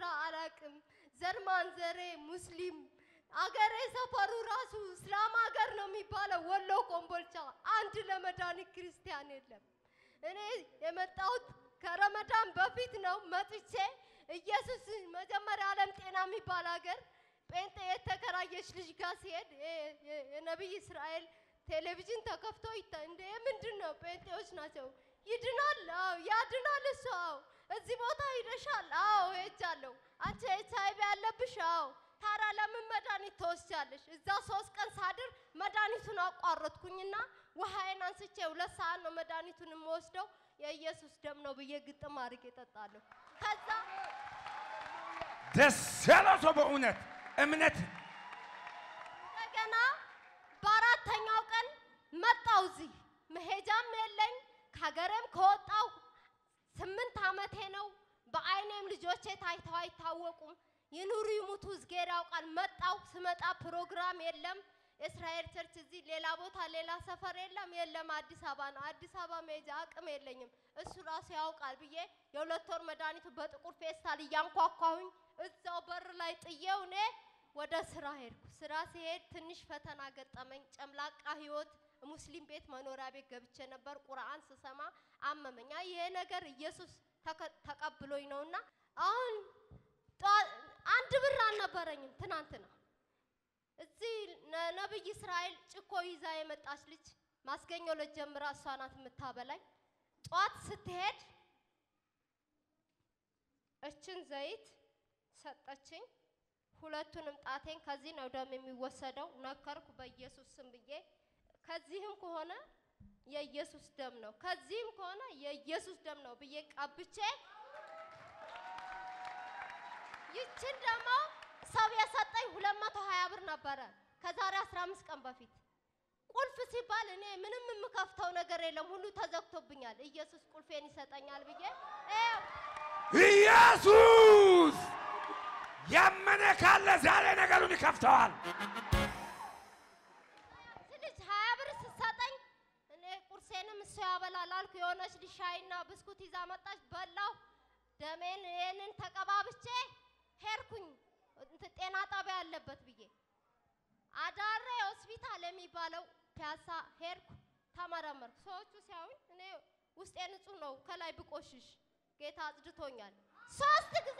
ስራ አላቅም። ዘር ማንዘሬ ሙስሊም አገሬ ሰፈሩ ራሱ እስላም ሀገር ነው የሚባለው። ወሎ ኮምቦልቻ አንድ ለመድኃኒት ክርስቲያን የለም። እኔ የመጣሁት ከረመዳን በፊት ነው መጥቼ ኢየሱስ መጀመሪያ ዓለም ጤና የሚባል ሀገር ጴንጤ የተከራየች ልጅ ጋር ሲሄድ የ- የ- የነቢይ እስራኤል ቴሌቪዥን ተከፍቶ ይታ እንደ ምንድን ነው ጴንጤዎች ናቸው ይድናል አዎ ያድናል እሱ አዎ እዚህ ቦታ ሂደሻል አዎ ሄጃለሁ አንቺ ኤች አይቪ ያለብሽ አዎ ታዲያ ለምን መድኃኒት ትወስጃለሽ እዛ ሶስት ቀን ሳድር መድኃኒቱን አቋረጥኩኝና ውሃዬን አንስቼ ሁለት ሰዓት ነው መድኃኒቱን የምወስደው የኢየሱስ ደም ነው ብዬ ግጥም አድርጌ እጠጣለሁ ከዛ ደስ ያለው ሰው በእውነት እምነት እንደገና በአራተኛው ቀን መጣው እዚህ መሄጃም የለኝ ከሀገሬም ከወጣው ስምንት ዓመቴ ነው። በአይኔም ልጆቼ ታይተው አይታወቁም። ይኑሩ ይሙቱ እዝጌር ያውቃል። መጣው ስመጣ ፕሮግራም የለም። እስራኤል ቸርች እዚህ ሌላ ቦታ ሌላ ሰፈር የለም የለም አዲስ አበባ ነው። አዲስ አበባ መሄጃ አቅም የለኝም። እሱ ራሱ ያውቃል ብዬ የሁለት ወር መድኃኒቱ በጥቁር ፌስታል እያንኳኳሁኝ እዛው በር ላይ ጥዬው እኔ ወደ ስራ ሄድኩ። ስራ ሲሄድ ትንሽ ፈተና ገጠመኝ። ጨምላቃ ህይወት ሙስሊም ቤት መኖሪያ ቤት ገብቼ ነበር። ቁርአን ስሰማ አመመኝ። አይ ይሄ ነገር ኢየሱስ ተከ- ተቀብሎኝ ነውና አሁን ጠዋ- አንድ ብር አልነበረኝም ትናንትና እዚህ ነ- ነብይ እስራኤል ጭኮ ይዛ የመጣች ልጅ ማስገኘ ዕለት ጀምራ እሷ ናት የምታበላኝ። ጠዋት ስትሄድ እችን ዘይት ሰጠችኝ። ሁለቱንም ጣቴን ከዚህ ነው ደም የሚወሰደው ነከርኩ በኢየሱስ ስም ብዬ ከዚህም ከሆነ የኢየሱስ ደም ነው ከዚህም ከሆነ የኢየሱስ ደም ነው ብዬ ቀብቼ ይችን ደግሞ ሰው የሰጠኝ 220 ብር ነበረ ከዛሬ 15 ቀን በፊት። ቁልፍ ሲባል እኔ ምንም የምከፍተው ነገር የለም፣ ሁሉ ተዘግቶብኛል። ኢየሱስ ቁልፌን ይሰጠኛል ብዬ ይኸው ኢየሱስ ያመነ ካለ ዛሬ ነገሩን ይከፍተዋል። ልጅ ሀያ ብር ስትሰጠኝ እኔ ቁርሴንም እሱ ያበላል አልኩ። የሆነች ልጅ ሻይና ብስኩት ይዛ መጣች፣ በላው። ደሜን ይህንን ተቀባብቼ ሄድኩኝ እንትን ጤና ጣቢያ ያለበት ብዬ አዳሬ ሆስፒታል የሚባለው ፒያሳ ሄድኩ፣ ተመረመርኩ። ሰዎቹ ሲያዩኝ እኔ ውስጤ ንጹህ ነው፣ ከላይ ብቆሽሽ ጌታ አጽድቶኛል። ሶስት ጊዜ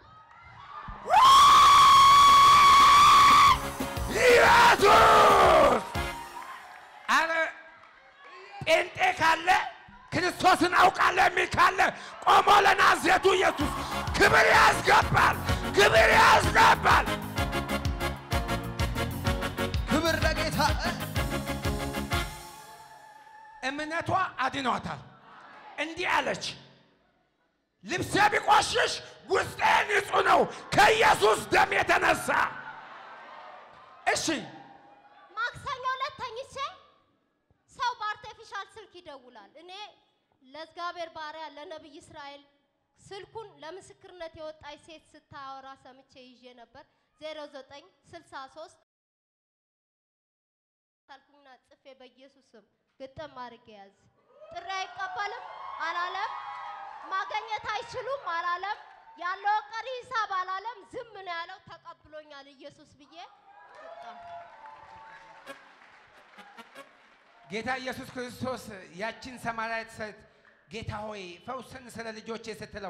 ኢየሱስ አረ ጴንጤ ካለ ክርስቶስን አውቃለሁ የሚል ካለ ቆሞ ለናዝሬቱ ኢየሱስ ክብር ያስገባል፣ ክብር ያስገባል። ክብር ለጌታ እምነቷ አድኗታል። እንዲህ አለች፣ ልብሴ ቢቆሽሽ ውስጤ ንጹህ ነው ከኢየሱስ ደም የተነሳ። እሺ ማክሰኞ ዕለት ተኝቼ ሰው በአርቴፊሻል ስልክ ይደውላል። እኔ ለእግዚአብሔር ባሪያ ለነቢይ እስራኤል ስልኩን ለምስክርነት የወጣች ሴት ስታወራ ሰምቼ ይዤ ነበር 0963 ታልኩኝና ጽፌ በኢየሱስ ስም ግጥም አድርጌ ያዝ። ጥሪ አይቀበልም አላለም። ማገኘት አይችሉም አላለም። ያለው ቀሪ ሂሳብ አላለም። ዝም ነው ያለው። ተቀብሎኛል ኢየሱስ ብዬ ወጣሁ። ጌታ ኢየሱስ ክርስቶስ ያችን ሰማርያዊት ሴት ጌታ ሆይ ፈውስን ስለ ልጆቼ ስትለው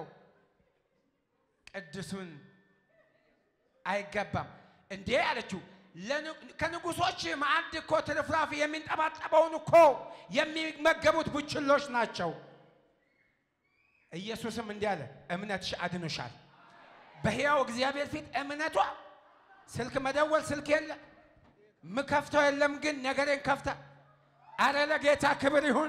ቅዱሱን አይገባም እንዴ አለችው። ለን- ከንጉሶች ማዕድ እኮ ትርፍራፊ የሚንጠባጠበውን እኮ የሚመገቡት ቡችሎች ናቸው። ኢየሱስም እንዲህ አለ፣ እምነትሽ አድኖሻል። በሕያው እግዚአብሔር ፊት እምነቷ ስልክ መደወል ስልክ የለ ምከፍተው የለም፣ ግን ነገሬን ከፍታ አረ ለጌታ ክብር ይሁን።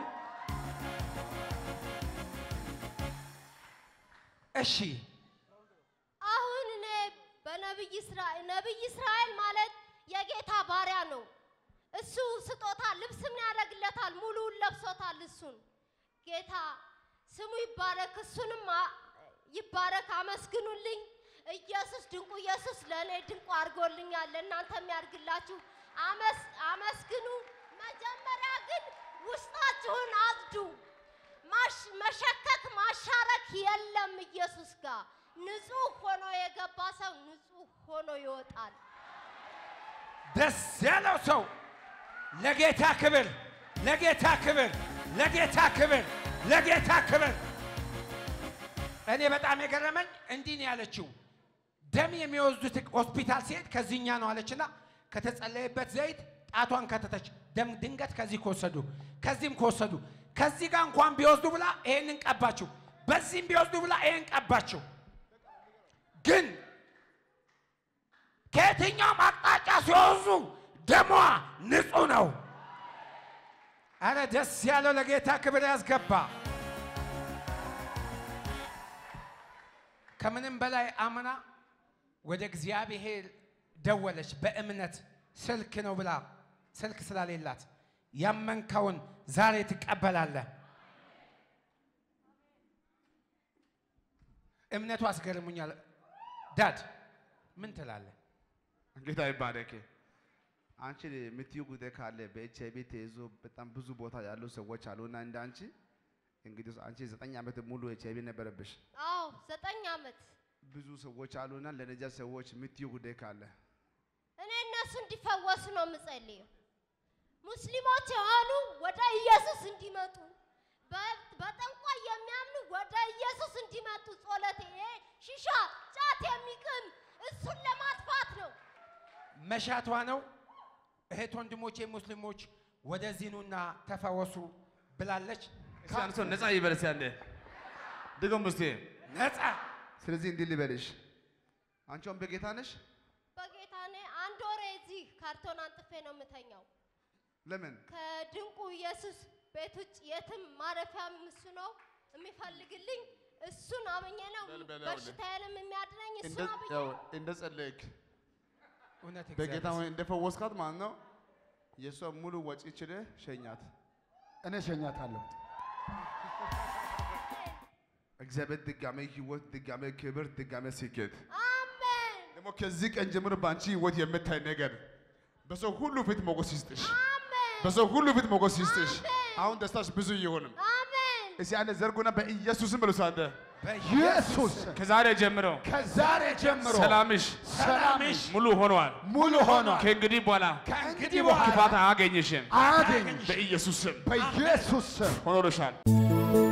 እሺ አሁን እኔ በነቢይ እስራኤል ነቢይ እስራኤል ማለት የጌታ ባሪያ ነው። እሱ ስጦታ ልብስም ያደርግለታል፣ ሙሉውን ለብሶታል። እሱን ጌታ ስሙ ይባረክ፣ እሱንም አ- ይባረክ። አመስግኑልኝ። ኢየሱስ ድንቁ ኢየሱስ ለእኔ ድንቁ አድርጎልኛል። ለእናንተም ያድርግላችሁ። አመስ- አመስግኑ። መጀመሪያ ግን ውስጣችሁን አጽዱ። ማሽ- መሸከክ ማሻረክ የለም ኢየሱስ ጋር ንጹህ ሆኖ የገ የገባ ሰው ንጹህ ሆኖ ይወጣል። ደስ ያለው ሰው ለጌታ ክብር፣ ለጌታ ክብር፣ ለጌታ ክብር፣ ለጌታ ክብር። እኔ በጣም የገረመኝ እንዲህ ነው ያለችው። ደም የሚወስዱት ሆስፒታል ሲሄድ ከዚህኛ ነው አለችና ከተጸለየበት ዘይት ጣቷን ከተተች። ደም ድንገት ከዚህ ከወሰዱ ከዚህም ከወሰዱ ከዚህ ጋር እንኳን ቢወስዱ ብላ ይሄንን ቀባችው፣ በዚህም ቢወስዱ ብላ ይሄን ቀባችው። ግን ከየትኛውም አቅጣጫ ሲወዙ ደሟ ንጹህ ነው። አረ ደስ ያለው ለጌታ ክብር ያስገባ። ከምንም በላይ አምና ወደ እግዚአብሔር ደወለች። በእምነት ስልክ ነው ብላ ስልክ ስላሌላት ያመንከውን ዛሬ ትቀበላለህ። እምነቱ አስገርሙኛል። ዳድ ምን ትላለህ? ጌታ ይባረክ። አንቺ የምትዩ ጉዳይ ካለ በኤች አይ ቪ ተይዞ በጣም ብዙ ቦታ ያሉ ሰዎች አሉና እንደ አንቺ እንግዲህ አንቺ ዘጠኝ ዓመት ሙሉ ኤች አይ ቪ ነበረብሽ። አዎ ዘጠኝ ዓመት ብዙ ሰዎች አሉና ለነዚያ ሰዎች የምትዩ ጉዳይ ካለ እኔ እነሱ እንዲፈወሱ ነው የምጸልየው። ሙስሊሞች የሆኑ ወደ ኢየሱስ እንዲመጡ፣ በ- በጠንቋይ የሚያምኑ ወደ ኢየሱስ እንዲመጡ ጸሎቴ ይሄ ሺሻ ጫት የሚቅም እሱን ለማጥፋት ነው። መሻቷ ነው። እህት ወንድሞቼ ሙስሊሞች ወደዚህ ኑና ተፈወሱ ብላለች። እስኪ አንድ ሰው ነፃ ይበል እስኪ አንዴ ድገም እስኪ። ነፃ ስለዚህ እንዲህ ልበልሽ፣ አንቺ አሁን በጌታ ነሽ። በጌታ እኔ አንድ ወሬ እዚህ ካርቶን አንጥፌ ነው የምተኛው። ለምን ከድንቁ ኢየሱስ ቤት ውጭ የትም ማረፊያም እሱ ነው የሚፈልግልኝ። እሱን አምኜ ነው በል በል አውል። በሽታዬንም የሚያድነኝ እሱ እንደ አምኜ ያው ነው። እንደ ጸለይክ እውነት በጌታ እግዚአብሔር ሆይ እንደፈወስካት ማለት ነው። የእሷ ሙሉ ወጪ ችለህ ሸኛት። እኔ ሸኛታለሁ። እግዚአብሔር ድጋሜ ህይወት፣ ድጋሜ ክብር፣ ድጋሜ ስኬት አሜን ደግሞ ከዚህ ቀን ጀምሮ በአንቺ ህይወት የምታይ ነገር በሰው ሁሉ ፊት ሞገስ ይስጥሽ። አሜን በሰው ሁሉ ፊት ሞገስ ይስጥሽ። አሜን። አሁን ደስታሽ ብዙ ይሆንም። አሜን እስኪ አንድ ዘርጉና በኢየሱስም ብሉስ አንተ ኢየሱስ ከዛሬ ጀምሮ ከዛሬ ጀምሮ ሰላምሽ ሰላምሽ ሙሉ ሆኗል። ሙሉ ሆኗል። ከእንግዲህ በኋላ ከእንግዲህ ክፋት በኋላ አያገኝሽም። አገኝ በኢየሱስ ስም በኢየሱስ ስም ሆኖልሻል።